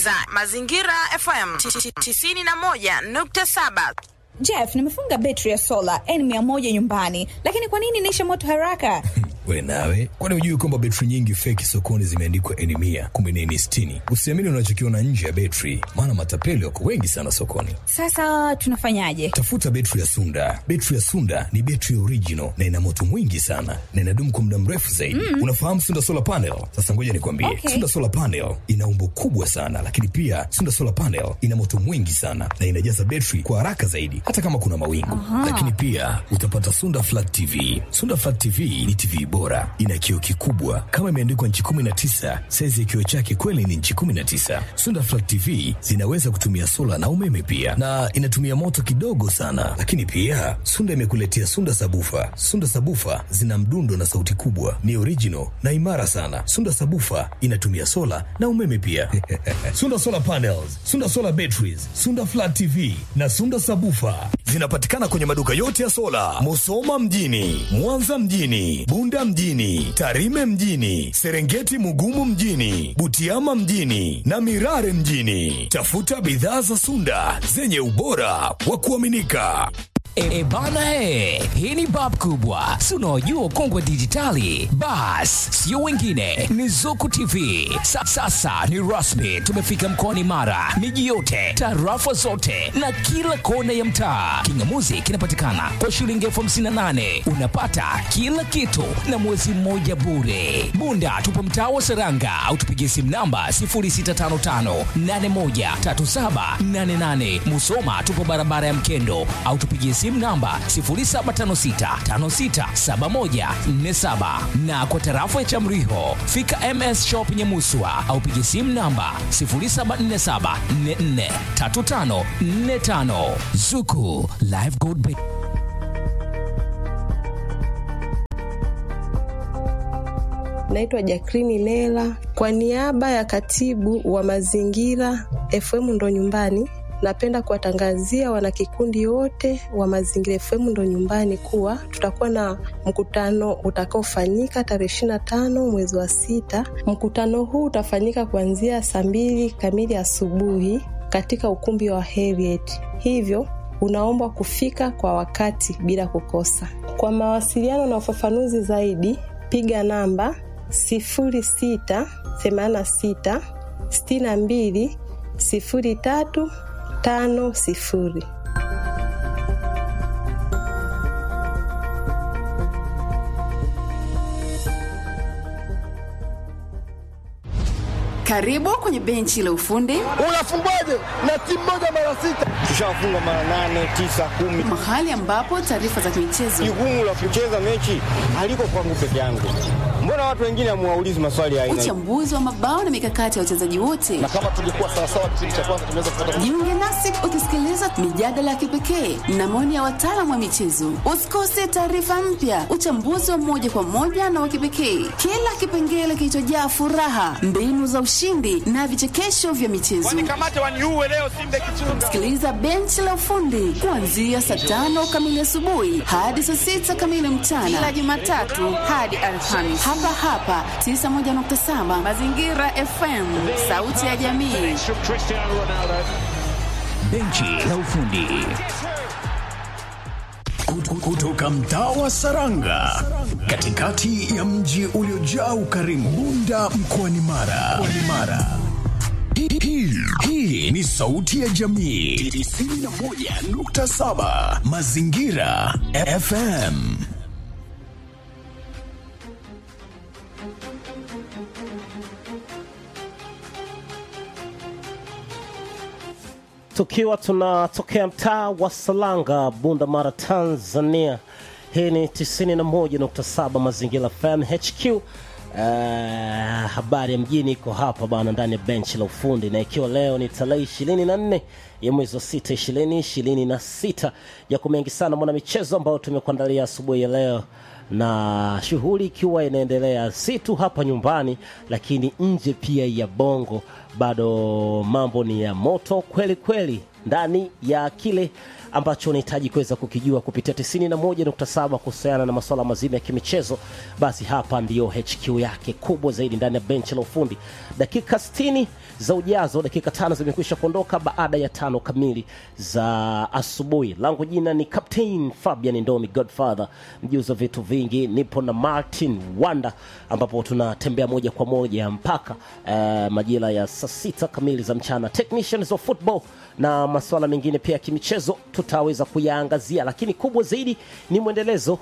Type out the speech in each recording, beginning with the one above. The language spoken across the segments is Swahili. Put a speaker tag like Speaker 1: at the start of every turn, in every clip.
Speaker 1: unasikiliza Mazingira FM 91.7.
Speaker 2: Jeff, nimefunga betri ya sola N100 nyumbani, lakini kwa nini inaisha moto haraka?
Speaker 3: We nawe, kwani hujui kwamba betri nyingi feki sokoni zimeandikwa N mia kumbe ni N sitini? Usiamini unachokiona nje ya betri, maana matapeli wako wengi sana sokoni.
Speaker 2: Sasa tunafanyaje?
Speaker 3: Tafuta betri ya Sunda. Betri ya Sunda ni betri original na ina moto mwingi sana na inadumu kwa muda mrefu zaidi. Mm. Unafahamu Sunda solar panel? Sasa ngoja nikwambie,
Speaker 2: Okay.
Speaker 3: Sunda solar panel ina umbo kubwa sana, lakini pia Sunda solar panel ina moto mwingi sana na inajaza betri kwa haraka zaidi, hata kama kuna mawingu. Lakini pia utapata Sunda flat TV. Sunda flat TV ni TV bora, ina kioo kikubwa kama imeandikwa nchi 19. Saizi ya kioo chake kweli ni nchi 19. Sunda flat TV zinaweza kutumia sola na umeme pia, na inatumia moto kidogo sana. Lakini pia Sunda imekuletea Sunda sabufa. Sunda sabufa zina mdundo na sauti kubwa, ni original na imara sana. Sunda sabufa inatumia sola na umeme pia. Sunda solar panels, Sunda solar batteries, Sunda flat TV na Sunda sabufa zinapatikana kwenye maduka yote ya sola, Musoma mjini, Mwanza mjini, Bunda mjini, Tarime mjini, Serengeti Mugumu mjini, Butiama mjini na Mirare mjini. Tafuta bidhaa za Sunda zenye ubora wa kuaminika.
Speaker 4: E bana e, hii ni bab kubwa, si unaojua kongwe dijitali. Bas, sio wengine, ni Zuku TV. Sa, sasa ni rasmi, tumefika mkoani Mara, miji yote, tarafa zote na kila kona ya mtaa. Kingamuzi kinapatikana kwa shilingi elfu hamsini na nane unapata kila kitu na mwezi mmoja bure. Bunda tupo mtaa wa Seranga au tupigie simu namba 0655813788. Musoma tupo barabara ya Mkendo au tupigie simu namba 0756567147 na kwa tarafa ya Chamriho fika MS Shop Nyamuswa au pigie simu namba 0747443545 Zuku Live Gold Bank.
Speaker 5: Naitwa Jakrini Lela kwa niaba ya katibu wa mazingira FM ndo nyumbani. Napenda kuwatangazia wanakikundi wote wa Mazingira FM ndo nyumbani kuwa tutakuwa na mkutano utakaofanyika tarehe ishirini na tano mwezi wa sita. Mkutano huu utafanyika kuanzia saa mbili kamili asubuhi katika ukumbi wa Heriet, hivyo unaombwa kufika kwa wakati bila kukosa. Kwa mawasiliano na ufafanuzi zaidi, piga namba sifuri sita themanini na sita sitini na mbili sifuri tatu tano sifuri.
Speaker 6: Karibu kwenye benchi la ufundi,
Speaker 7: Unafungwaje na timu moja mara sita? Tushafunga mara nane, tisa, kumi.
Speaker 6: mahali ambapo taarifa za michezo,
Speaker 7: Jukumu la kucheza mechi haliko kwangu peke yangu. Mbona watu wengine hamuwaulizi maswali ya aina hii?
Speaker 6: uchambuzi wa mabao na mikakati ya wachezaji wote.
Speaker 7: Na kama tungekuwa sawasawa kipindi cha kwanza tunaweza kupata
Speaker 6: Jiunge nasi ukisikiliza mijadala ya kipekee na maoni ya wataalamu wa michezo. Usikose taarifa mpya, uchambuzi wa moja kwa moja na wa kipekee, kila kipengele kilichojaa furaha, mbinu za ushindi na vichekesho vya michezo. Sikiliza benchi la ufundi kuanzia saa tano kamili asubuhi hadi saa sita kamili mchana kila Jumatatu hadi Alhamisi hapa hapa 91.7 Mazingira FM, sauti ya jamii.
Speaker 4: Benchi la ufundi.
Speaker 8: Kut- kutoka mtaa wa Saranga katikati ya mji uliojaa ukarimu Bunda mkoani Mara. Mkoani Mara. Hii- hii- Hii ni sauti ya jamii 91.7 Mazingira FM.
Speaker 9: tukiwa tunatokea mtaa wa Salanga, Bunda Mara, Tanzania. Hii ni 91.7 Mazingira FM HQ. Uh, habari ya mjini iko hapa bana ndani ya benchi la ufundi, na ikiwa leo ni tarehe 24 ya mwezi wa 6 20 26, yako mengi sana mwana michezo ambao tumekuandalia asubuhi ya leo na shughuli ikiwa inaendelea si tu hapa nyumbani, lakini nje pia ya Bongo, bado mambo ni ya moto kweli kweli ndani ya kile ambacho unahitaji kuweza kukijua kupitia 91.7 kuhusiana na masuala mazima ya kimichezo, basi hapa ndiyo HQ yake kubwa zaidi ndani ya benchi la ufundi. Dakika 60 za ujazo, dakika tano zimekwisha kuondoka baada ya tano kamili za asubuhi. Langu jina ni Captain Fabian Ndomi Godfather, mjuzi wa vitu vingi. Nipo na Martin Wanda, ambapo tunatembea moja kwa moja mpaka eh, majira ya saa sita kamili za mchana. Technicians of football na masuala mengine pia ya kimichezo tutaweza kuyaangazia, lakini kubwa zaidi ni mwendelezo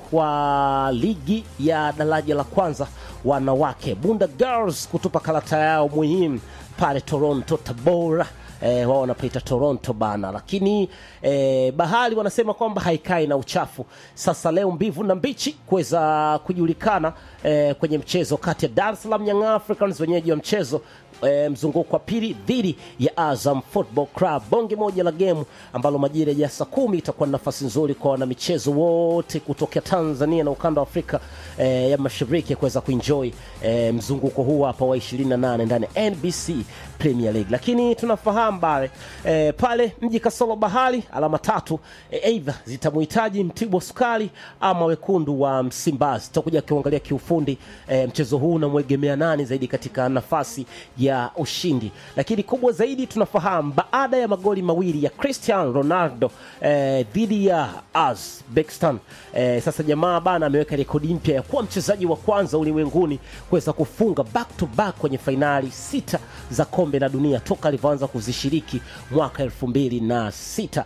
Speaker 9: wa ligi ya daraja la kwanza wanawake, Bunda Girls kutupa karata yao muhimu pale Toronto Tabora eh, wao wanapaita Toronto bana, lakini eh, bahari wanasema kwamba haikai na uchafu. Sasa leo mbivu na mbichi kuweza kujulikana eh, kwenye mchezo kati ya Dar es Salaam Young Africans wenyeji wa mchezo e, mzunguko wa pili dhidi ya Azam Football Club, bonge moja la gemu ambalo majira ya saa kumi itakuwa na nafasi nzuri kwa wanamichezo wote kutokea Tanzania na ukanda wa Afrika e, ya Mashariki kuweza kuenjoy e, mzunguko huu hapa wa 28 ndani ya NBC Premier League. Lakini tunafahamu bare e, pale mji kasolo bahari alama tatu e, aidha zitamhitaji Mtibwa Sukari ama wekundu wa Msimbazi. Tutakuja kuangalia kiufundi e, mchezo huu unamwegemea nani zaidi katika nafasi ya ushindi, lakini kubwa zaidi tunafahamu baada ya magoli mawili ya Cristiano Ronaldo eh, dhidi ya Uzbekistan eh, sasa jamaa bana ameweka rekodi mpya ya kuwa mchezaji wa kwanza ulimwenguni kuweza kufunga back to back kwenye fainali sita za kombe la dunia toka alivyoanza kuzishiriki mwaka elfu mbili na sita.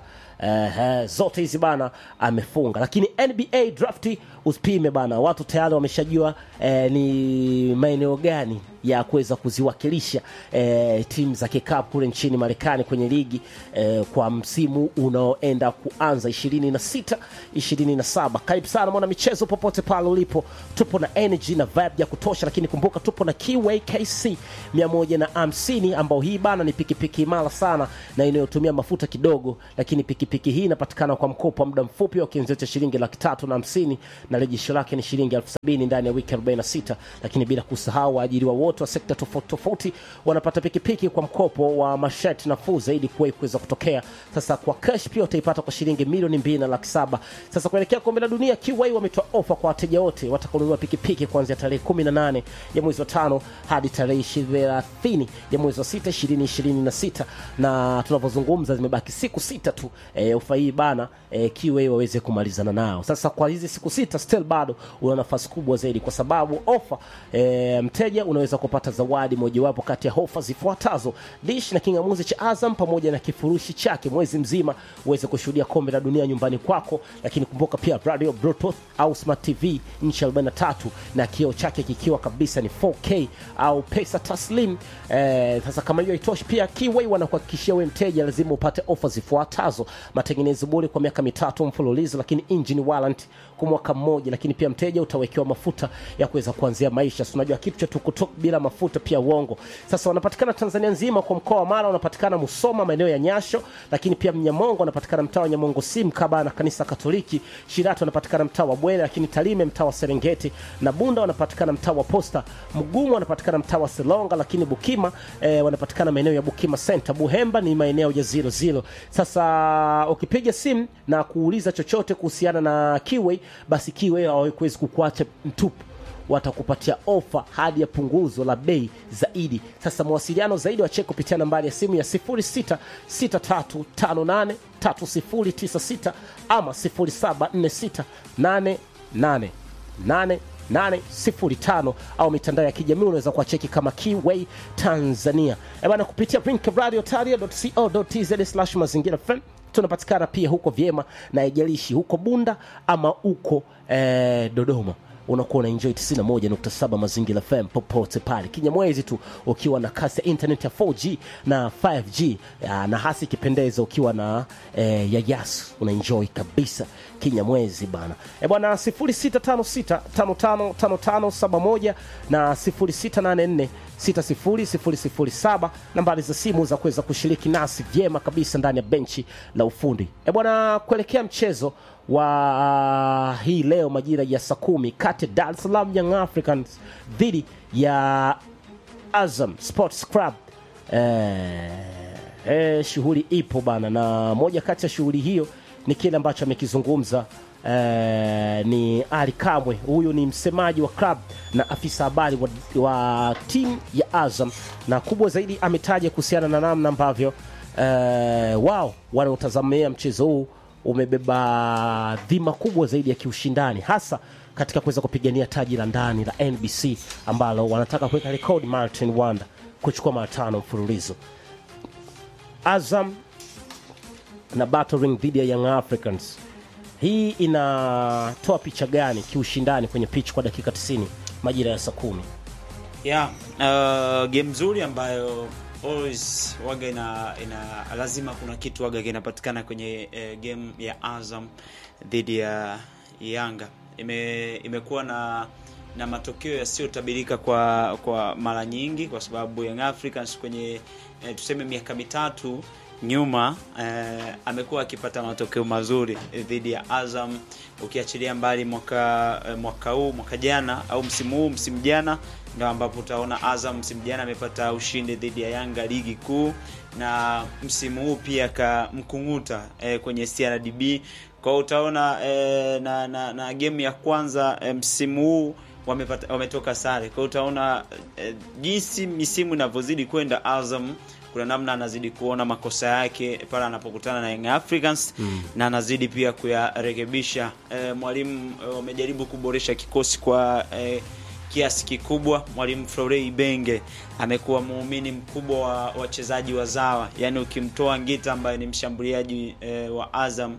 Speaker 9: Uh, zote hizi bana amefunga, lakini NBA drafti usipime bana, watu tayari wameshajua eh, ni maeneo gani ya kuweza kuziwakilisha eh, timu za kikapu kule nchini Marekani kwenye ligi eh, kwa msimu unaoenda kuanza 26 27. Karibu sana mwana michezo popote pale ulipo, tupo na energy na vibe ya kutosha, lakini kumbuka tupo na Kiway KC 150 ambao hii bana ni pikipiki imara sana na inayotumia mafuta kidogo, lakini pikipiki hii inapatikana kwa mkopo wa muda mfupi wa kianzio cha shilingi laki tatu na hamsini na rejesho lake ni shilingi elfu sabini ndani ya wiki 46, lakini bila kusahau waajiriwa wote wa sekta tofauti tofauti wanapata pikipiki kwa mkopo wa masharti nafuu zaidi kuwahi kuweza kutokea. Sasa kwa cash pia utaipata kwa shilingi milioni mbili na laki saba. Sasa kuelekea kombe la dunia, Kiwai wametoa ofa kwa wateja wote watakaonunua pikipiki kuanzia tarehe 18 ya mwezi wa tano hadi tarehe 30 ya mwezi wa sita 2026, na tunavyozungumza zimebaki siku sita tu e, ofa hii bana e, Kiwai waweze kumalizana nao. Sasa kwa hizi siku sita still bado una nafasi kubwa zaidi, kwa sababu ofa e, mteja unaweza kupata zawadi mojawapo kati ya ofa zifuatazo: dish na kingamuzi cha Azam pamoja na kifurushi chake mwezi mzima uweze kushuhudia kombe la dunia nyumbani kwako. Lakini kumbuka pia radio bluetooth au smart tv inchi 43 na kioo chake kikiwa kabisa ni 4K au pesa taslim. Eh, sasa kama hiyo haitoshi, pia Kiway wanakuhakikishia wewe mteja lazima upate ofa zifuatazo: matengenezo bure kwa miaka mitatu mfululizo, lakini engine warranty kwa mwaka mmoja, lakini pia mteja utawekewa mafuta ya kuweza kuanzia maisha. Si unajua kitu cha tukutuk bila mafuta pia uongo. Sasa wanapatikana Tanzania nzima, kwa mkoa wa Mara wanapatikana Musoma maeneo ya Nyasho, lakini pia Mnyamongo wanapatikana mtaa wa Nyamongo sim kaba na kanisa Katoliki. Shirati wanapatikana mtaa wa Bwele, lakini Talime mtaa wa Serengeti na Bunda wanapatikana mtaa wa Posta. Mgumu wanapatikana mtaa wa Selonga, lakini Bukima eh, wanapatikana maeneo ya Bukima Center. Buhemba ni maeneo ya zero zero. Sasa ukipiga simu na kuuliza chochote kuhusiana na Kiway, basi Kiway hawawezi kukuacha mtupu watakupatia ofa hadi ya punguzo la bei zaidi. Sasa mawasiliano zaidi wacheke kupitia nambari ya simu ya 0663583096 ama 0746888805 au mitandao ya kijamii unaweza kuwacheki kama Kiway Tanzania. Eh bana, kupitia rinkradiotaria.co.tz slash mazingira FM tunapatikana pia huko vyema na ijalishi huko Bunda ama huko eh, Dodoma unakuwa una enjoy 91.7 Mazingira FM popote pale Kinyamwezi tu ukiwa na kasi ya internet ya 4G na 5G ya, na hasi ikipendeza ukiwa na eh, ya Yas una enjoy kabisa Kinyamwezi bana. E bwana 0656555571 na 0684 600007 nambari za simu za kuweza kushiriki nasi vyema kabisa ndani ya benchi la ufundi. E bwana, kuelekea mchezo wa hii leo majira ya saa kumi kati ya Dar es Salaam Young Africans dhidi ya Azam Sports Club. Eh, eh, shughuli ipo bana, na moja kati ya shughuli hiyo ni kile ambacho amekizungumza eh, ni Ali Kamwe. Huyu ni msemaji wa club na afisa habari wa, wa timu ya Azam, na kubwa zaidi ametaja kuhusiana na namna ambavyo eh, wao wanaotazamia mchezo huu umebeba dhima kubwa zaidi ya kiushindani hasa katika kuweza kupigania taji la ndani la NBC ambalo wanataka kuweka rekodi Martin Wanda kuchukua mara tano mfululizo. Azam na battling dhidi ya Young Africans, hii inatoa picha gani kiushindani kwenye pitch kwa dakika 90 majira ya saa kumi?
Speaker 10: yeah, uh, game nzuri ambayo always waga ina, ina lazima kuna kitu waga kinapatikana kwenye uh, game ya Azam dhidi ya Yanga ime, imekuwa na na matokeo yasiyotabirika kwa kwa mara nyingi, kwa sababu Young Africans kwenye eh, tuseme miaka mitatu nyuma eh, amekuwa akipata matokeo mazuri eh, dhidi ya Azam, ukiachilia mbali mwaka eh, mwaka huu mwaka jana au msimu huu msimu jana ndio ambapo utaona Azam msimu jana amepata ushindi dhidi ya Yanga ligi kuu, na msimu huu pia kamkunguta eh, kwenye CRDB kwa hiyo utaona eh, na, na, na game ya kwanza eh, msimu huu wamepata wametoka sare. Kwa hiyo utaona eh, jinsi misimu inavyozidi kwenda, Azam kuna namna anazidi kuona makosa yake pale anapokutana na Young Africans mm. na anazidi pia kuyarekebisha. Eh, mwalimu eh, wamejaribu kuboresha kikosi kwa eh, kiasi kikubwa. Mwalimu Florei Benge amekuwa muumini mkubwa wa wachezaji wazawa, yaani ukimtoa Ngita ambaye ni mshambuliaji eh, wa Azam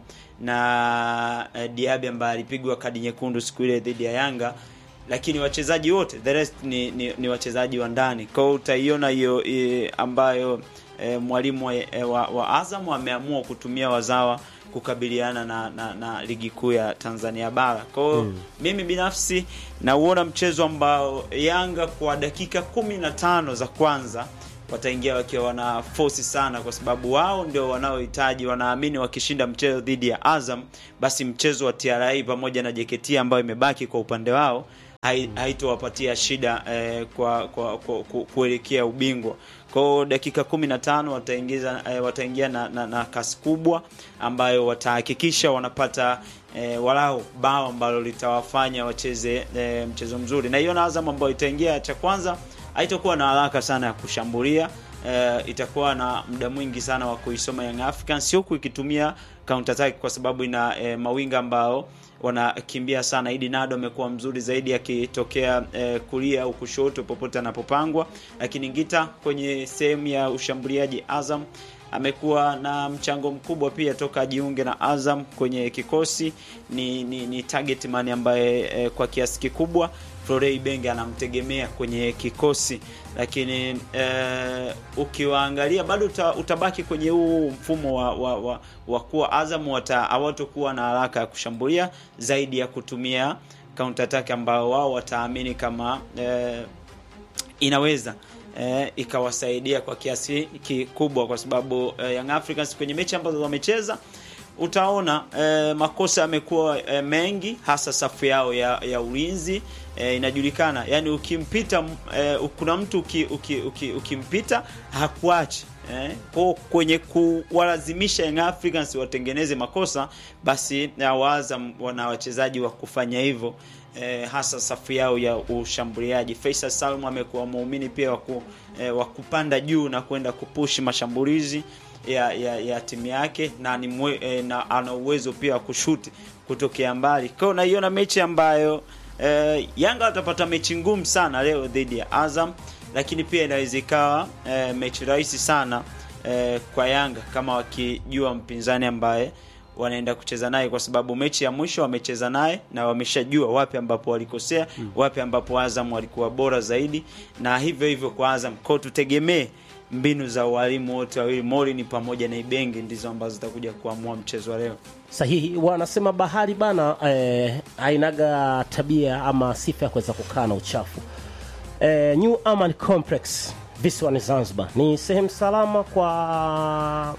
Speaker 10: na eh, Diaby ambaye alipigwa kadi nyekundu siku ile dhidi ya Yanga, lakini wachezaji wote the rest ni, ni, ni wachezaji wa ndani. Kwa hiyo utaiona hiyo eh, ambayo eh, mwalimu wa, eh, wa, wa Azam ameamua kutumia wazawa kukabiliana na, na, na ligi kuu ya Tanzania bara. Kwa hiyo mm. mimi binafsi nauona mchezo ambao Yanga kwa dakika kumi na tano za kwanza wataingia wakiwa wana force sana, kwa sababu wao ndio wanaohitaji, wanaamini wakishinda mchezo dhidi ya Azam, basi mchezo wa TRA pamoja na JKT ambayo imebaki kwa upande wao haitowapatia shida eh, kwa, kwa, kwa, kwa kuelekea ubingwa. Kwa hiyo dakika 15 wataingiza eh, wataingia na, na, na kasi kubwa ambayo watahakikisha wanapata eh, walau bao ambalo litawafanya wacheze eh, mchezo mzuri, na hiyo na Azam ambayo itaingia cha kwanza haitakuwa na haraka sana ya kushambulia. Uh, itakuwa na muda mwingi sana wa kuisoma Young Africans huku ikitumia counter attack kwa sababu ina eh, mawinga ambao wanakimbia sana. Idi Nado amekuwa mzuri zaidi akitokea eh, kulia au kushoto popote anapopangwa, lakini Ngita kwenye sehemu ya ushambuliaji Azam amekuwa na mchango mkubwa pia toka ajiunge na Azam kwenye kikosi. Ni, ni, ni target man ambaye eh, kwa kiasi kikubwa Florei Benge anamtegemea kwenye kikosi, lakini eh, ukiwaangalia bado uta, utabaki kwenye huu mfumo wa, wa, wa, wa kuwa Azam hawatokuwa na haraka ya kushambulia zaidi ya kutumia counter attack ambao wao wataamini kama eh, inaweza eh, ikawasaidia kwa kiasi kikubwa, kwa sababu eh, Young Africans kwenye mechi ambazo wamecheza utaona eh, makosa yamekuwa eh, mengi hasa safu yao ya, ya ulinzi eh, inajulikana yani ukimpita eh, kuna mtu uki, uki, uki, ukimpita hakuachi eh, kwa kwenye kuwalazimisha Young Africans watengeneze makosa basi Azam wana wachezaji wa kufanya hivyo eh, hasa safu yao ya ushambuliaji. Faisal Salum amekuwa muumini pia wa eh, kupanda juu na kwenda kupushi mashambulizi ya, ya, ya timu yake na, ni mwe, eh, na ana uwezo pia wa kushuti kutokea mbali. Kwa hiyo naiona mechi ambayo eh, Yanga watapata mechi ngumu sana leo dhidi ya Azam, lakini pia inaweza ikawa eh, mechi rahisi sana eh, kwa Yanga kama wakijua mpinzani ambaye wanaenda kucheza naye, kwa sababu mechi ya mwisho wamecheza naye na wameshajua wapi ambapo walikosea, hmm. wapi ambapo Azam walikuwa bora zaidi, na hivyo hivyo kwa Azam. Kwa tutegemee mbinu za walimu wote wawili Morini pamoja na Ibenge ndizo ambazo zitakuja kuamua mchezo wa leo.
Speaker 9: Sahihi, wanasema bahari bana eh, hainaga tabia ama sifa ya kuweza kukaa na uchafu. Eh, New Aman Complex visiwani Zanzibar ni sehemu salama kwa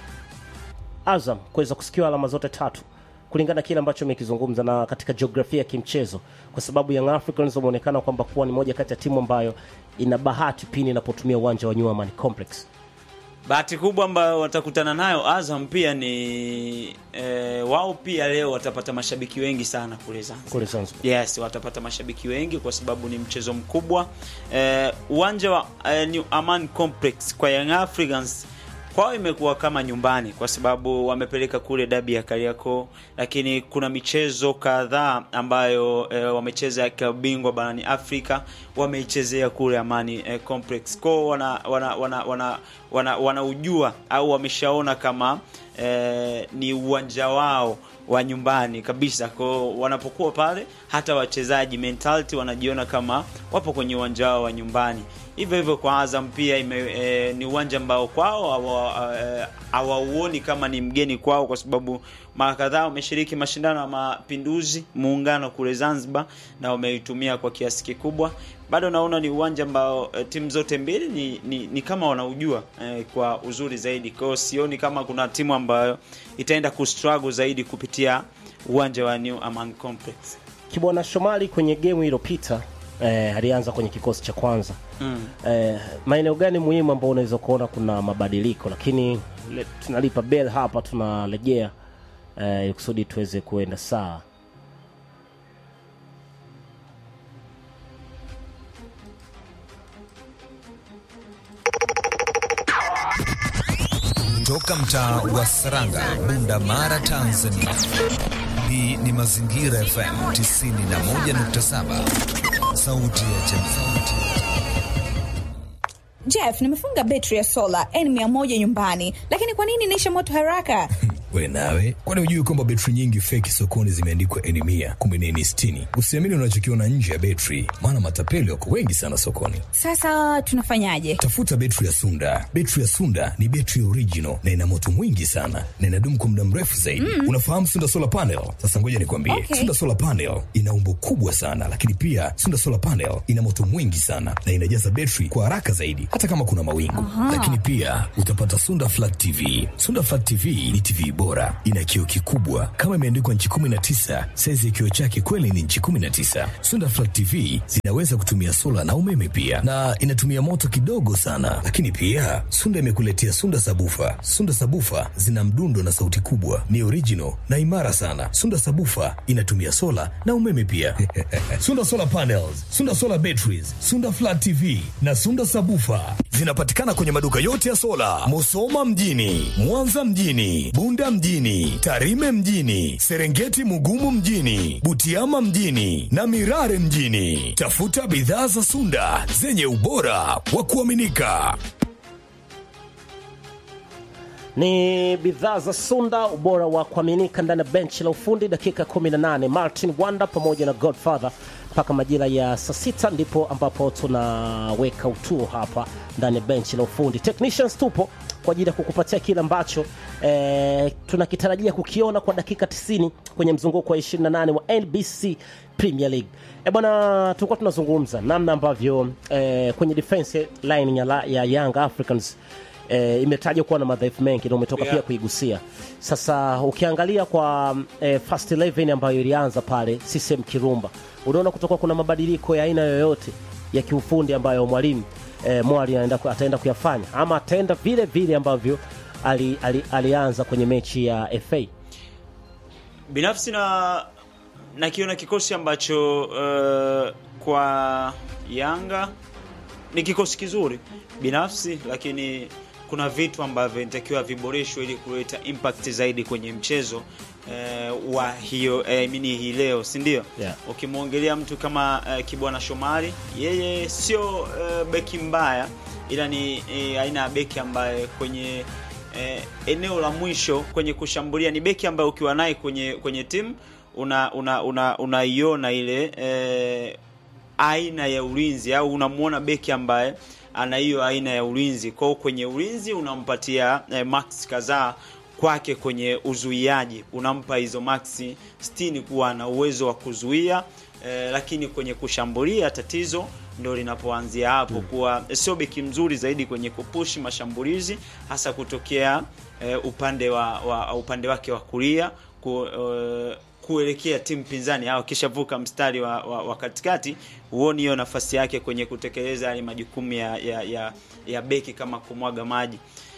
Speaker 9: Azam kuweza kusikiwa alama zote tatu kulingana na kile ambacho amekizungumza na katika jiografia ya kimchezo, kwa sababu Young Africans wameonekana kwamba kuwa ni moja kati ya timu ambayo ina bahati pindi inapotumia uwanja wa New Aman Complex.
Speaker 10: bahati kubwa ambayo watakutana nayo Azam pia ni e, wao pia leo watapata mashabiki wengi sana kule Zanzibar.
Speaker 9: Kule Zanzibar.
Speaker 10: Yes, watapata mashabiki wengi kwa sababu ni mchezo mkubwa. Eh, uwanja wa eh, New Aman Complex kwa Young Africans kwao imekuwa kama nyumbani kwa sababu wamepeleka kule dabi ya Kariakoo, lakini kuna michezo kadhaa ambayo e, wamecheza ya klabu bingwa barani Afrika wameichezea kule Amani e, Complex kwao wana wana wana wana, wana, wanaujua au wameshaona kama e, ni uwanja wao wa nyumbani kabisa. Kwa wanapokuwa pale, hata wachezaji mentality wanajiona kama wapo kwenye uwanja wao wa nyumbani. Hivyo hivyo kwa Azam pia ime, e, ni uwanja ambao kwao hawa- eh, hawauoni kama ni mgeni kwao, kwa sababu mara kadhaa wameshiriki mashindano ya Mapinduzi muungano kule Zanzibar na wameitumia kwa kiasi kikubwa. Bado naona ni uwanja ambao e, timu zote mbili ni, ni, ni kama wanaujua e, kwa uzuri zaidi. Kwa hiyo sioni kama kuna timu ambayo itaenda kustruggle zaidi kupitia uwanja wa New Aman Complex.
Speaker 9: Kibwana Shomali kwenye gemu iliyopita eh, alianza kwenye kikosi cha kwanza
Speaker 10: Mm.
Speaker 9: eh, maeneo gani muhimu ambao unaweza kuona kuna mabadiliko, lakini le, tunalipa bell hapa, tunarejea eh, ili kusudi tuweze kuenda sawa.
Speaker 11: Toka mtaa wa Saranga, Bunda Mara, Tanzania. Hii ni Mazingira FM 91.7, sauti ya jamii.
Speaker 2: Jeff, nimefunga betri ya sola N100 nyumbani, lakini kwa nini inaisha moto haraka?
Speaker 3: We nawe, kwani hujui kwamba betri nyingi feki sokoni zimeandikwa eni mia kumbe ni eni sitini? Usiamini unachokiona nje ya betri, maana matapeli wako wengi sana sokoni.
Speaker 2: Sasa tunafanyaje?
Speaker 3: Tafuta betri ya Sunda. Betri ya Sunda ni betri original na ina moto mwingi sana na inadumu kwa muda mrefu zaidi.
Speaker 2: Mm.
Speaker 3: Unafahamu Sunda solar panel? Sasa ngoja nikwambie,
Speaker 2: Okay.
Speaker 3: Sunda solar panel ina umbo kubwa sana, lakini pia Sunda solar panel ina moto mwingi sana na inajaza betri kwa haraka zaidi, hata kama kuna mawingu.
Speaker 2: Aha.
Speaker 3: Lakini pia utapata Sunda flat TV. Sunda flat TV ni TV bora, ina kioo kikubwa kama imeandikwa nchi 19. Saizi ya kioo chake kweli ni nchi 19. Sunda flat TV zinaweza kutumia sola na umeme pia, na inatumia moto kidogo sana. Lakini pia Sunda imekuletea Sunda sabufa. Sunda sabufa zina mdundo na sauti kubwa, ni original na imara sana. Sunda sabufa inatumia sola na umeme pia. Sunda solar panels, Sunda solar batteries, Sunda flat TV na Sunda sabufa zinapatikana kwenye maduka yote ya sola, Musoma mjini, Mwanza mjini, Bunda mjini, Tarime mjini, Serengeti Mugumu mjini, Butiama mjini na Mirare mjini. Tafuta bidhaa za Sunda zenye ubora wa kuaminika.
Speaker 9: ni bidhaa za Sunda, ubora wa kuaminika ndani ya benchi la ufundi. Dakika 18 Martin Wanda pamoja na Godfather mpaka majira ya saa sita ndipo ambapo tunaweka utuo hapa ndani ya benchi la ufundi. Technicians tupo kwa ajili ya kukupatia kile ambacho eh, tunakitarajia kukiona kwa dakika 90 kwenye mzunguko wa 28 wa NBC Premier League. E bwana, tulikuwa tunazungumza namna ambavyo eh, kwenye defense line ya, la- ya Young Africans eh, imetajwa kuwa na madhaifu mengi na umetoka
Speaker 10: Yeah.
Speaker 9: pia kuigusia. Sasa ukiangalia kwa eh, first 11 ambayo ilianza pale CCM Kirumba, unaona kutoka kuna mabadiliko ya aina yoyote ya kiufundi ambayo mwalimu eh, Mwali anaenda ku- ataenda kuyafanya ama ataenda vile vile ambavyo ali, ali, alianza kwenye mechi ya FA.
Speaker 10: binafsi na nakiona kikosi ambacho uh, kwa Yanga ni kikosi kizuri binafsi, lakini kuna vitu ambavyo inatakiwa viboreshwe ili kuleta impact zaidi kwenye mchezo uh, wa hiyo eh, mini hii leo, si ndio?
Speaker 9: Yeah.
Speaker 10: Ukimwongelea mtu kama uh, Kibwana Shomari, yeye sio uh, beki mbaya, ila ni eh, aina ya beki ambaye kwenye eh, eneo la mwisho kwenye kushambulia ni beki ambaye ukiwa naye kwenye kwenye timu una una una unaiona ile eh, aina ya ulinzi au unamuona beki ambaye ana hiyo aina ya ulinzi kwao kwenye ulinzi unampatia eh, max kadhaa kwake kwenye uzuiaji unampa hizo maxi 60 kuwa na uwezo wa kuzuia eh, lakini kwenye kushambulia tatizo ndo linapoanzia hapo kuwa sio beki mzuri zaidi kwenye kupushi mashambulizi hasa kutokea eh, upande wa, wa upande wake wa kulia ku, eh, kuelekea timu pinzani au akishavuka mstari wa, wa, wa katikati huoni hiyo nafasi yake kwenye kutekeleza yale majukumu ya, ya, ya, ya beki kama kumwaga maji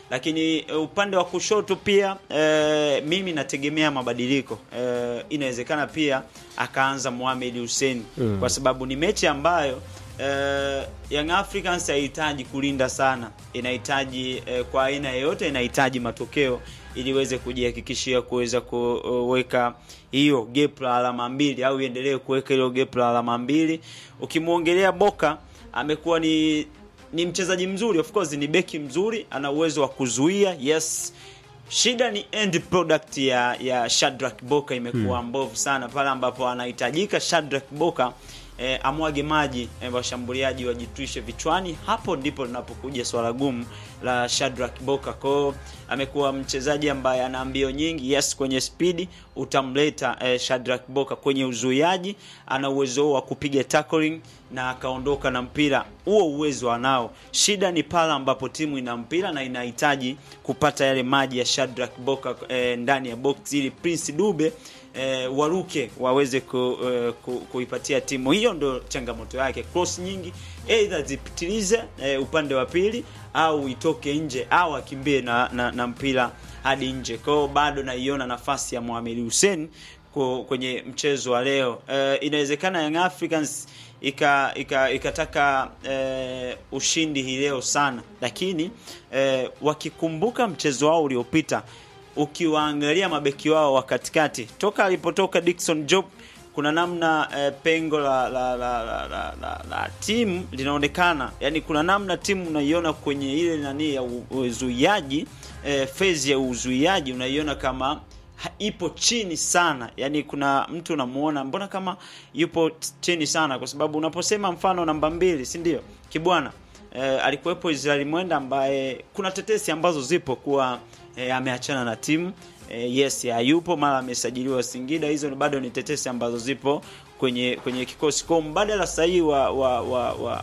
Speaker 10: lakini uh, upande wa kushoto pia uh, mimi nategemea mabadiliko uh, inawezekana pia akaanza Mohamed Hussein
Speaker 9: Mm.
Speaker 10: kwa sababu ni mechi ambayo uh, Young Africans haihitaji kulinda sana, inahitaji uh, kwa aina yoyote inahitaji matokeo ili iweze kujihakikishia kuweza kuweka hiyo gap la alama mbili au iendelee kuweka hilo gap la alama mbili. Ukimwongelea Boka amekuwa ni ni mchezaji mzuri, of course ni beki mzuri, ana uwezo wa kuzuia yes. Shida ni end product ya ya Shadrack Boka imekuwa
Speaker 9: Hmm.
Speaker 10: mbovu sana pale ambapo anahitajika Shadrack Boka eh, amwage maji eh, washambuliaji wajitwishe vichwani. Hapo ndipo linapokuja swala gumu la Shadrack Boka. Kwao amekuwa mchezaji ambaye ana mbio nyingi, yes, kwenye spidi utamleta eh, Shadrack Boka kwenye uzuiaji, ana uwezo wa kupiga tackling na akaondoka na mpira. Huo uwezo anao. Shida ni pale ambapo timu ina mpira na inahitaji kupata yale maji ya Shadrack Boka eh, ndani ya box ili Prince Dube eh, waruke waweze ku, eh, ku, kuipatia timu hiyo. Ndo changamoto yake. Cross nyingi either zipitilize eh, upande wa pili au itoke nje au akimbie na, na, na mpira hadi nje. Kwa hiyo bado naiona nafasi ya Mohamed Hussein ku- kwenye mchezo wa leo. Eh, inawezekana Young Africans ika, ika, ikataka eh, ushindi hii leo sana, lakini eh, wakikumbuka mchezo wao uliopita ukiwaangalia mabeki wao wa katikati toka alipotoka Dickson Job kuna namna eh, pengo la la, la, la, la, la, la timu linaonekana, yani kuna namna timu unaiona kwenye ile nani ya u- uzuiaji eh, phase ya uzuiaji unaiona kama ha- ipo chini sana, yani kuna mtu unamuona mbona kama yupo t- chini sana, kwa sababu unaposema mfano namba mbili, si ndio Kibwana eh, alikuwepo Israel Mwenda ambaye kuna tetesi ambazo zipo kuwa eh, ameachana na timu eh, yes hayupo, mara amesajiliwa Singida. Hizo ni bado ni tetesi ambazo zipo kwenye kwenye kikosi kwa mbadala sahihi wa wa wa, wa,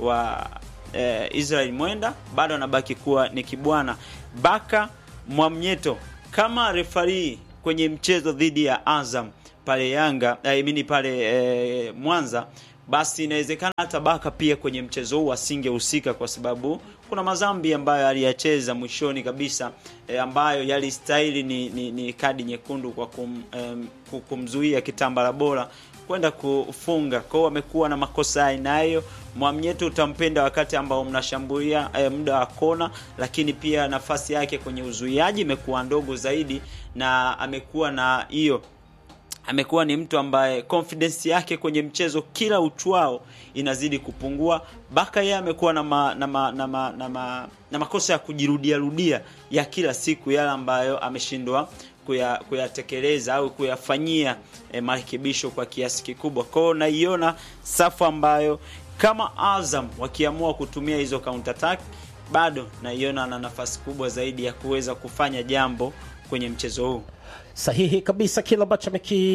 Speaker 10: wa eh, Israel Mwenda bado anabaki kuwa ni Kibwana Baka Mwamnyeto kama refari kwenye mchezo dhidi ya Azam pale Yanga I mean pale eh, Mwanza basi inawezekana hata Baka pia kwenye mchezo huu asingehusika kwa sababu kuna mazambi ambayo aliyacheza mwishoni kabisa e, ambayo yalistahili ni, ni, ni kadi nyekundu kwa kum, em, ku- kumzuia kitambala bora kwenda kufunga. Kwa hiyo amekuwa na makosa ya aina hiyo. Mwamnyeto utampenda wakati ambao mnashambulia e, muda wa kona, lakini pia nafasi yake kwenye uzuiaji imekuwa ndogo zaidi na amekuwa na hiyo amekuwa ni mtu ambaye confidence yake kwenye mchezo kila uchwao inazidi kupungua. Baka yeye amekuwa na, ma, na, ma, na, ma, na, ma, na makosa ya kujirudia rudia ya kila siku yale ambayo ameshindwa kuya- kuyatekeleza au kuyafanyia eh, marekebisho kwa kiasi kikubwa. Kwa hiyo naiona safu ambayo kama Azam wakiamua kutumia hizo counter attack, bado naiona na nafasi kubwa zaidi ya kuweza kufanya jambo kwenye mchezo huu.
Speaker 9: sahihi kabisa kile ambacho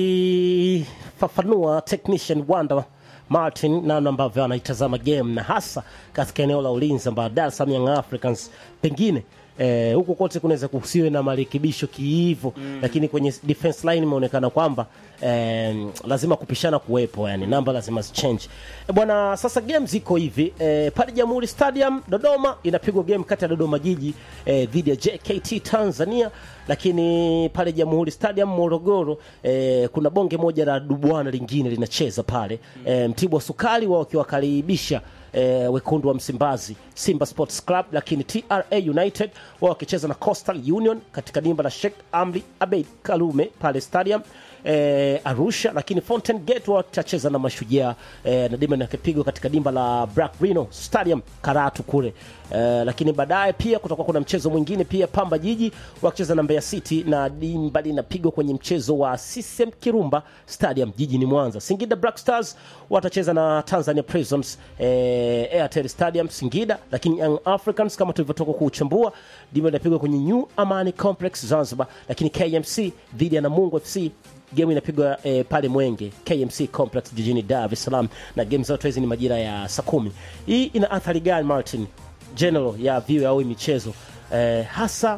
Speaker 9: amekifafanua technician Wanda Martin namna ambavyo anaitazama game na hasa katika eneo la ulinzi ambayo Dar es Salaam Young Africans pengine eh, huko kote kunaweza kusiwe na marekebisho kiivo mm. lakini kwenye defense line imeonekana kwamba eh, lazima kupishana kuwepo yani namba lazima zichange e, bwana sasa game ziko hivi eh, pale Jamhuri Stadium Dodoma inapigwa game kati ya Dodoma Jiji eh, dhidi ya JKT Tanzania lakini pale Jamhuri Stadium Morogoro eh, kuna bonge moja la dubwana lingine linacheza pale eh, Mtibwa Sukari wao wakiwakaribisha eh, wekundu wa Msimbazi Simba Sports Club, lakini TRA United wao wakicheza na Coastal Union katika dimba la Sheikh Amri Abeid Karume pale stadium eh, Arusha, lakini Fountain Gate wao watacheza na Mashujaa eh, na dimba linapigwa katika dimba la Black Rhino Stadium Karatu kule eh, lakini baadaye pia kutakuwa kuna mchezo mwingine pia Pamba Jiji wakicheza na Mbeya City na dimba linapigwa kwenye mchezo wa CCM Kirumba Stadium jijini Mwanza. Singida Black Stars watacheza na Tanzania Prisons eh, Airtel Stadium Singida, lakini Young Africans kama tulivyotoka kuuchambua dimba linapigwa kwenye New Amani Complex Zanzibar, lakini KMC dhidi ya Namungo FC game inapigwa eh, pale Mwenge KMC Complex jijini Dar es Salaam, na game zote hizi ni majira ya saa kumi. Hii ina athari gani Martin, general ya view au hii michezo eh, hasa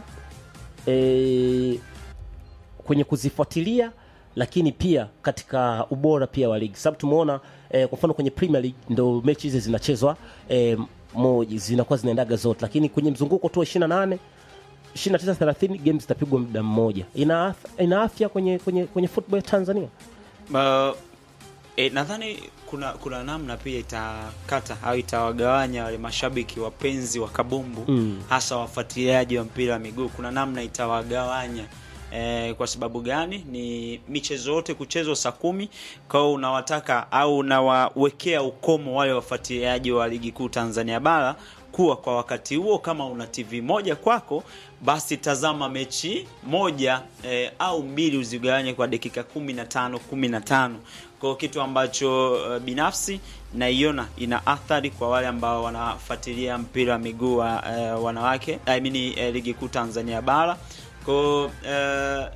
Speaker 9: eh, kwenye kuzifuatilia lakini pia katika ubora pia wa ligi, sababu tumeona eh, kwa mfano kwenye Premier League ndo mechi hizi zinachezwa eh, moja zinakuwa zinaendaga zote, lakini kwenye mzunguko tu wa 28 29 30 games zitapigwa muda mmoja ina, ath- ina afya kwenye, kwenye, kwenye football ya tanzania
Speaker 10: Uh, e, nadhani kuna kuna namna pia itakata au itawagawanya wale mashabiki wapenzi wa kabumbu
Speaker 9: Mm.
Speaker 10: hasa wafuatiliaji wa mpira wa miguu kuna namna itawagawanya e, kwa sababu gani ni michezo yote kuchezwa saa kumi kwao unawataka au unawawekea ukomo wale wafuatiliaji wa ligi kuu tanzania bara kuwa kwa wakati huo kama una tv moja kwako basi tazama mechi moja eh, au mbili uzigawanye kwa dakika 15 15 kwa kitu ambacho uh, binafsi naiona ina athari kwa wale ambao wanafuatilia mpira wa miguu wa uh, wanawake I mean, uh, ligi kuu tanzania bara kwa uh,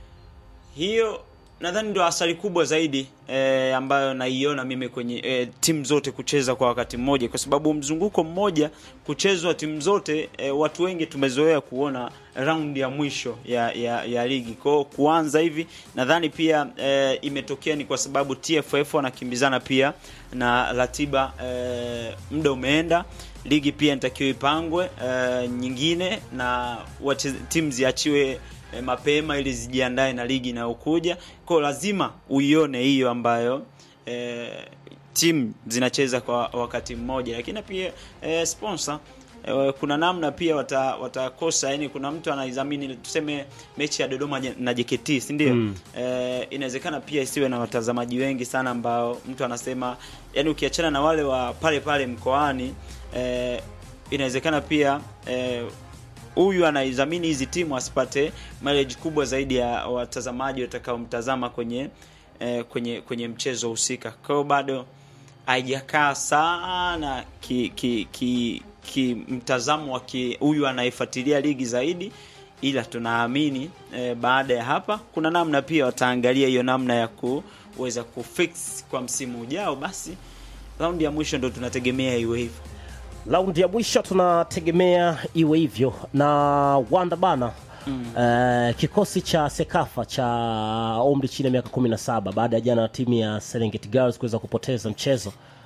Speaker 10: hiyo nadhani ndio athari kubwa zaidi eh, ambayo naiona mimi kwenye eh, timu zote kucheza kwa wakati mmoja kwa sababu mzunguko mmoja kuchezwa timu zote eh, watu wengi tumezoea kuona raundi ya mwisho ya, ya, ya ligi kwao kuanza hivi nadhani pia eh, imetokea ni kwa sababu tff wanakimbizana pia na ratiba eh, muda umeenda ligi pia inatakiwa ipangwe eh, nyingine na wache- timu ziachiwe eh, mapema ili zijiandae na ligi inayokuja kwao lazima uione hiyo ambayo eh, timu zinacheza kwa wakati mmoja lakini pia eh, sponsor eh, kuna namna pia wata- watakosa yani kuna mtu anaidhamini tuseme mechi ya dodoma je- na jkt si ndio
Speaker 9: Mm.
Speaker 10: eh, inawezekana pia isiwe na watazamaji wengi sana ambao mtu anasema yani ukiachana na wale wa pale pale mkoani eh, inawezekana pia eh, huyu anaidhamini hizi timu asipate mileage kubwa zaidi ya watazamaji watakaomtazama kwenye eh, kwenye kwenye mchezo husika kwa hiyo bado haijakaa sana ki, ki, ki, ki mtazamo wa ki- huyu anayefuatilia ligi zaidi ila tunaamini eh, baada ya hapa kuna namna pia wataangalia hiyo namna ya kuweza kufix kwa msimu ujao basi raundi ya mwisho ndo tunategemea iwe hivyo
Speaker 9: raundi ya mwisho tunategemea iwe hivyo na wanda bana mm. uh, kikosi cha sekafa cha umri chini ya miaka 17 baada ya jana timu ya serengeti girls kuweza kupoteza mchezo